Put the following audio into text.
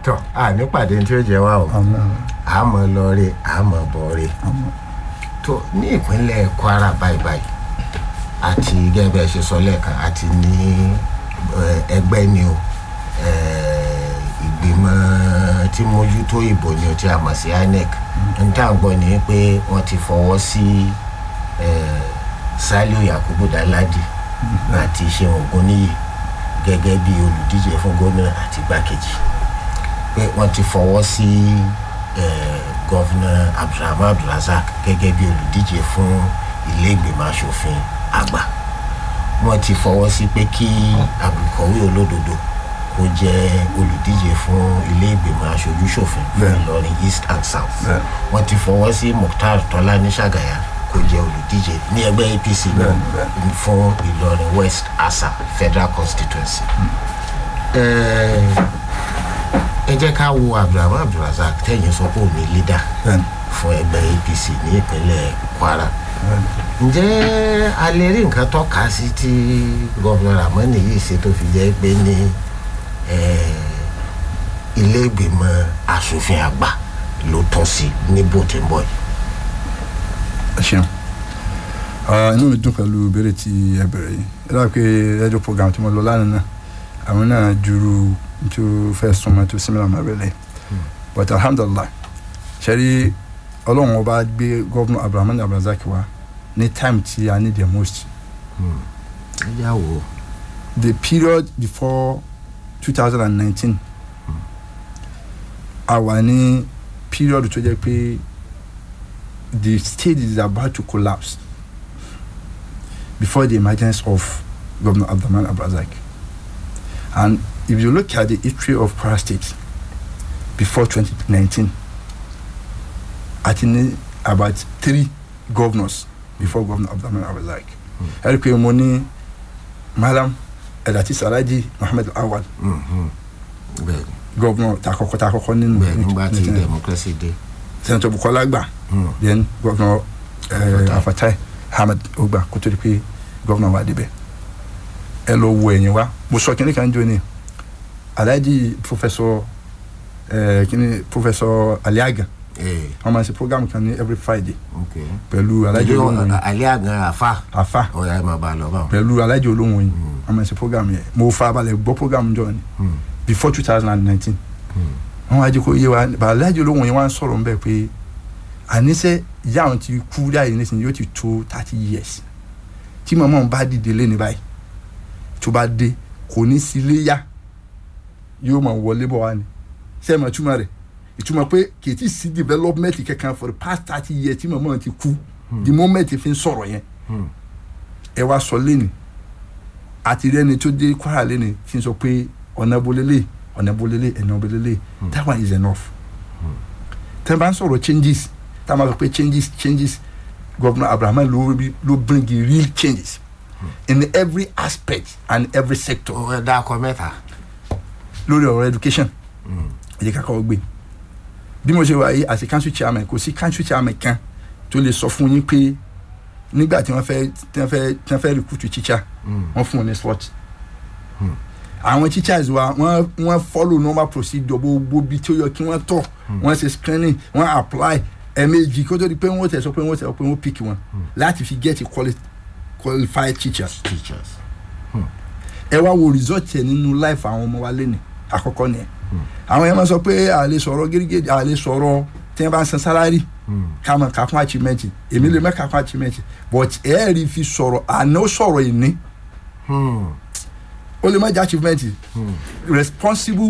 tọ àní pàdé tí ó jẹ wá o àmọ́ àmọ́ lọrẹ àmọ́ bọrẹ àmọ́ tó ní ìpínlẹ̀ Kwara báyìí báyìí àti gẹ́gẹ́ bí ẹ ṣe sọ lẹ́ẹ̀kan àti ní eh, ẹgbẹ́ ni o eh, ìgbìmọ̀ tí mójútó ìbò ni o tí a mọ̀ sí INEC n tá à ń gbọ́ ni pé wọ́n ti fọwọ́ sí eh, Saliu Yakubu Danladi àti Ṣeun Ògúnníyì gẹ́gẹ́ bí olùdíje fún gómìnà àti igbákejì pé wọ́n ti fọwọ́ sí eh, gọ́vnà abdulrahman abdulrasaq gẹ́gẹ́ bí olùdíje fún ilé ìgbìmọ̀ asòfin àgbà wọ́n ti fọwọ́ sí pé kí abdulkọ̀wé olódodo kó jẹ́ olùdíje fún ilé ìgbìmọ̀ aṣojú-ṣòfin fún Bẹ́ẹ̀. ìlọrin east and south Bẹ́ẹ̀. wọ́n ti fọwọ́ sí mukhtar tọ́lání ṣàgàyà kó jẹ́ olùdíje ní ẹgbẹ́ apc náà Bẹ́ẹ̀, bẹ́ẹ̀. fún ìlọrin west asa federal constituency. Ẹ̀ẹ́, ẹ jẹ́ ká wo abdulrahman abdulrasaq tẹ̀yìn sọ pé òun ní leader bẹ́ẹ̀ni fún ẹgbẹ́ apc ní ìpínlẹ̀ kwara bẹ́ẹ̀ni. ǹjẹ́ a lè rí nǹkan tọ́ka sí tí gọ́vnà ramoni yìí ṣe tó fi jẹ́ pé ní eh, ilé ìgbìmọ̀ asòfin àgbà ló tọ́ sí ní bó ti ń bọ̀ yìí. ẹ ṣeun Ah, inú mi dùn pẹ̀lú ìbéèrè tí ẹ bẹ̀rẹ̀ yìí ẹ dábàá pé rédíò program tí mo lọ lánàá náà àwọn náà juru tó fẹ́ súnmọ́ tó similar máa bẹ̀rẹ̀ but alhamdulilah ṣẹ́rí ọlọ́run ọba gbé gọ́vnà abdulrahman abdulrasaq wá ní time tí a need the most ẹ yà wò ó. the period before 2019 a wà ní period tó jẹ́ pé the state is about to collapse before the emergence of Governor Abdulrahman Abdulrazak and if you look at the history of Kwara State before 2019 àti ní about three governors before Governor Abdulrahman Abdulrazak ẹ rí i pé mo ní Malam Elati Salaji Muhammad Awal Mhm. bẹ́ẹ̀ni governor takọkọ takọkọ nínú bẹ́ẹ̀ni nígbà tí nínú- democracy dé. senator Bukola Agba Mm. then governor Afatai. uh, Afatai Ahmed Ogba kó tó di pé governor wa débẹ̀ ẹ lọ wo ẹ̀yìn wa mo sọ kíní kan jọ ni Alhaji professor uh, kíní professor Aliaga ee wọ́n máa ń ṣe program kan ní every Friday ok. pẹ̀lú Alhaji ìjọ olóhùn yìí alẹ́ àgàn àfa afa ọ̀ya ẹ̀ máa bá a lọ báwọn. pẹ̀lú Alhaji olóhùn yìí wọ́n máa ń ṣe program yẹn mo fa balẹ̀ gbọ́ program jọ ni Mm. before two thousand and nineteen Mm. wọn wá jẹ́ kó yé wa bàbá aláàjì olóhùn yẹn wá ń sọ̀rọ̀ nbẹ pé àníṣe ìyá àwọn ti kú láyé nísìnyí yóò ti tó thirty years tí màmá òun bá dìde lé ní báyìí tó bá dé kò ní sí ilé yá yóò máa wọlé bọ̀ wá ni ṣé ẹ mọ̀ túmọ̀ rẹ̀ ìtumọ̀ pé kì í ti sí development kankan for the past thirty years tí màmá òun ti kú the moment fi ń sọ̀rọ̀ yẹn Mm. ẹ wá sọ lẹ́nu àti rẹ́ni tó dé Kwara lẹ́nu tí ń sọ pé ọ̀nà bolélé ọ̀nà bolélé ẹ̀nà bolélé that one is enough tẹ́ bá ń sọ̀rọ̀ changes tá a máa sọ pé changes changes Governor Abraham ló rí- ló bring the real changes in every aspect and every sector ó ẹ dákọ mẹ́ta. lórí ọ̀rọ̀ education ẹ jẹ́ ká kọ́ gbé bí mo ṣe wà yìí àti council chairman kò sí council chairman kan tó lè sọ fún yín pé nígbà tí wọ́n fẹ́ tí wọ́n fẹ́ tí wọ́n fẹ́ recruit teacher wọ́n fún wọn ní slot àwọn teachers wa wọ́n wọ́n follow normal procedure gbogbo bí tí ó yọ kí wọ́n tọ̀ wọ́n ṣe screening wọ́n apply ẹ̀ẹ̀mejì kó tó di pé wọ́n tẹ̀ sọ pé wọ́n tẹ̀ sọ pé wọ́n pick wọn láti fi get quali qualified teachers teachers. ẹ wá wo result yẹn nínú life àwọn ọmọ wa lẹ́nu àkọ́kọ́ nìyẹn àwọn yẹn máa sọ pé a lè sọ̀rọ̀ gírígírí a lè sọ̀rọ̀ tí wọ́n bá ń san salary ká mọ̀ ká kún achievement èmi lè mọ̀ ká kún achievement but ẹ rí fi sọ̀rọ̀ àná ó sọ̀rọ̀ ìní Hmm. ó lè má jẹ́ achievement responsible